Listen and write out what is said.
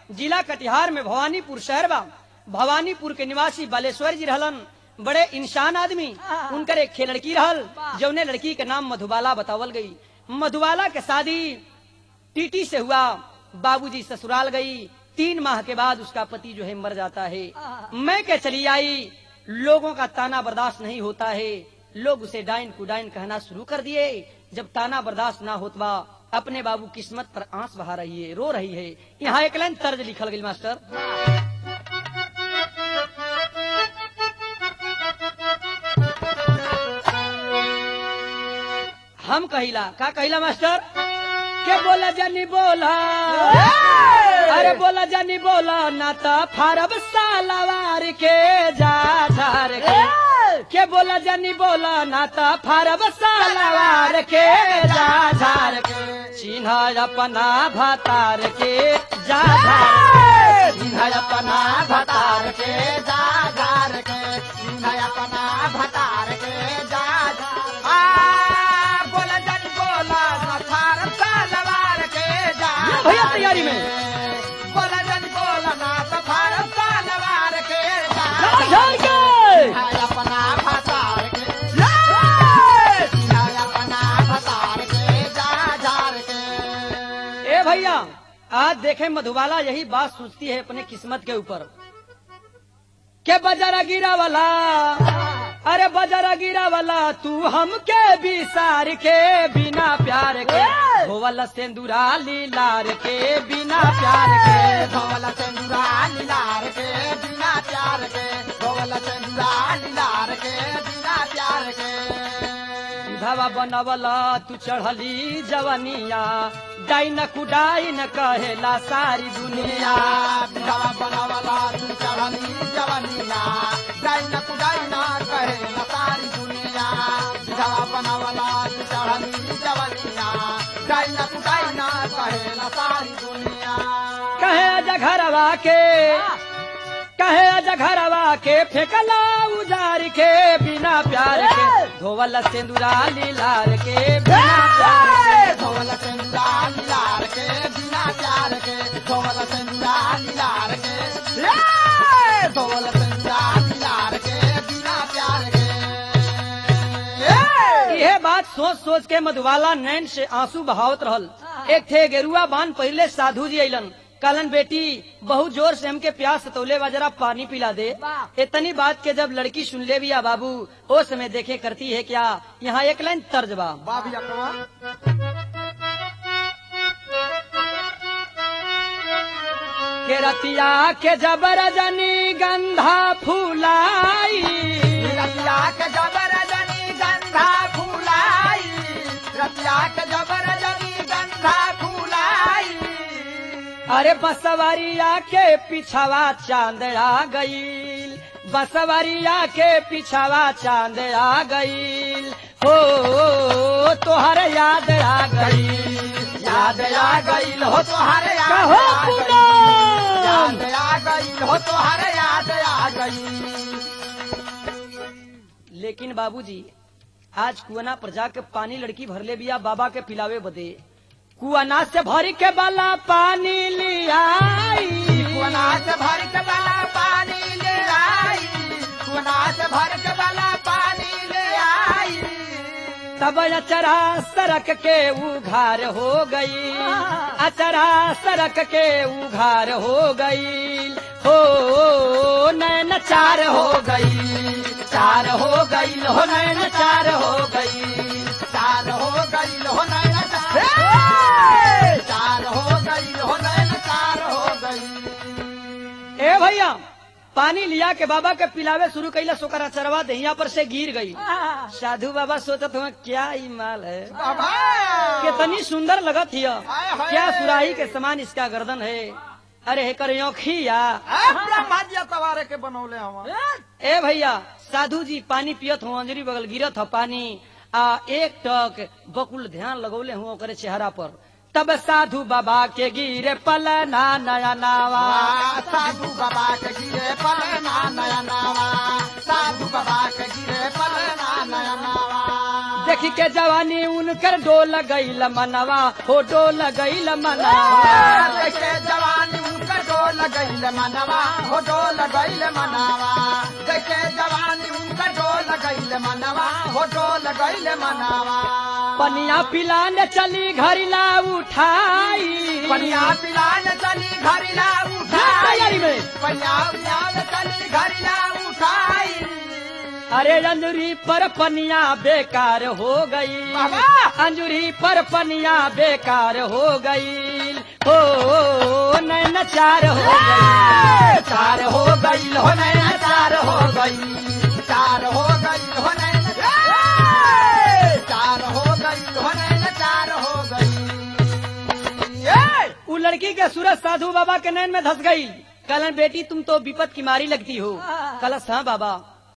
जिला कटिहार में भवानीपुर शहर बा भवानीपुर के निवासी बालेश्वर जी रहलन बड़े इंसान आदमी उनकर एक खे लड़की रहल जौने लड़की के नाम मधुबाला बतावल गई मधुबाला के शादी टीटी से हुआ बाबूजी ससुराल गई तीन माह के बाद उसका पति जो है मर जाता है मैं के चली आई लोगों का ताना बर्दाश्त नहीं होता है लोग उसे डाइन कुडाइन कहना शुरू कर दिए जब ताना बर्दाश्त ना होतबा अपने बाबू किस्मत पर आंस बहा रही है रो रही है यहाँ एक लाइन तर्ज लिखल गई मास्टर हम कहिला का कहिला मास्टर के बोला जानी बोला अरे बोला जानी बोला ना तो फारब सालवार के जा झार के के बोला जानी बोला ना तो फारब सालवार के जा झार के चिन्ह अपना भतार के जा झार के। चिन्ह अपना भतार के जा झार के सिंह अपना भतार के जा झार आ बोला जन बोला सफार तलवार के जा ये भैया तैयारी में। बोला जन बोला ना सफार तलवार के जा जा झार के सिंह अपना भतार के सिंह अपना भतार के जा झार के ए भैया आज देखे मधुबाला यही बात सोचती है अपने किस्मत के ऊपर के बजरा गिरा वाला अरे बजरा गिरा वाला तू हमके बिसार के बिना प्यार के होवल सेंदूरा लीलार के बिना प्यार के धोवल चंदुरा लीलार के बिना प्यार के धोवल चंदुरा लीलार के बिना प्यार के धवा बनवला तू चढ़ली जवनिया डाइन कुडाइन कहेला सारी दुनिया बिधवा बनवला तू चढ़नी जवनिया डाइन कुडाइन कहे न सारी दुनिया बिधवा बनवला तू चढ़नी जवनिया डाइन कुडाइन कहे न सारी दुनिया कहे अजा घरवा के कहे अजा घरवा के फेंकला उजार के बिना प्यार के धोवल सिंदूरा लीलार के बिना प्यार के धोवल चंदुरा लीलार के बिना प्यार के धोवल चंदुरा लीलार के धोवल चंदुरा लीलार के बिना प्यार के यह बात सोच सोच के मधुबाला नैन से आंसू बहावत रहल एक थे गेरुआ बान पहले साधु जी अलन कलन बेटी बहुत जोर से हमके प्यास सतौले बा जरा पानी पिला दे इतनी बात के जब लड़की सुन ले बिया बाबू ओ समय देखे करती है क्या यहाँ एक लाइन तर्ज बा बाबी अकबर के रतिया के जबर जनी गंधा फूलाई रतिया के जबर जनी गंधा फूलाई रतिया के जबर जनी गंधा फूलाई अरे बसवरिया के पिछवा चांद आ गईल बसवरिया के पिछवा चांद आ गईल हो तोहर याद आ गईल याद आ गईल हो तोहर याद कहो आ गई पूनम। याद आ गई हो तोहर याद आ गई लेकिन बाबूजी आज कुआना पर जाके पानी लड़की भरले बिया बाबा के पिलावे बदे कुआना से भरी के बाला पानी लियाई कुना से भर के वाला पानी ले आई कुना से भर के वाला पानी ले आई तब अचरा सरक के उघार हो गई अचरा सरक के उघार हो गई हो नैन चार हो गई चार हो गई हो नैन चार हो गई चार हो गई हो नैन चार चार हो गई हो नैन चार हो गई ए भैया पानी लिया के बाबा के पिलावे शुरू कैला सोकर अचरवा दहिया पर से गिर गई साधु बाबा सोचत हुआ क्या ही माल है बाबा कितनी सुंदर लगत हिय हाय, हाय। क्या सुराही के समान इसका गर्दन है अरे हेकर योखिया ए, ब्रह्मा जी सवारे के बनौले हम ए भैया साधु जी पानी पियत हो अंजरी बगल गिरत हो पानी आ एक टक बकुल ध्यान लगौले हुआ ओकरे चेहरा पर तब साधु बाबा के गिरे पलना नया नावा साधु बाबा के गिरे पलना नया नावा साधु बाबा के गिरे पलना नया नावा देखी के जवानी उनकर डोल गईल मनवा हो डोल गईल मनवा देखे जवानी उनका डोल गईल मनवा हो डोल गईल मनावा कैसे जवानी उनका डोल गईल मनवा हो डोल गईल मनावा पनिया पिलाने चली घरिला उठाई पनिया पिलान चली घरिला तैयारी उठाई में पनिया पिलान चली घरिला उठाई अरे अंजुरी पर पनिया बेकार हो गई बाबा! अंजुरी पर पनिया बेकार हो गई हो नैन चार हो गई चार हो गई हो नैना चार हो गई चार हो गई हो नैना चार हो गई हो नैना चार हो गई ए! उ लड़की के सूरज साधु बाबा के नैन में धस गई कलन बेटी तुम तो विपत की मारी लगती हो कलश हाँ बाबा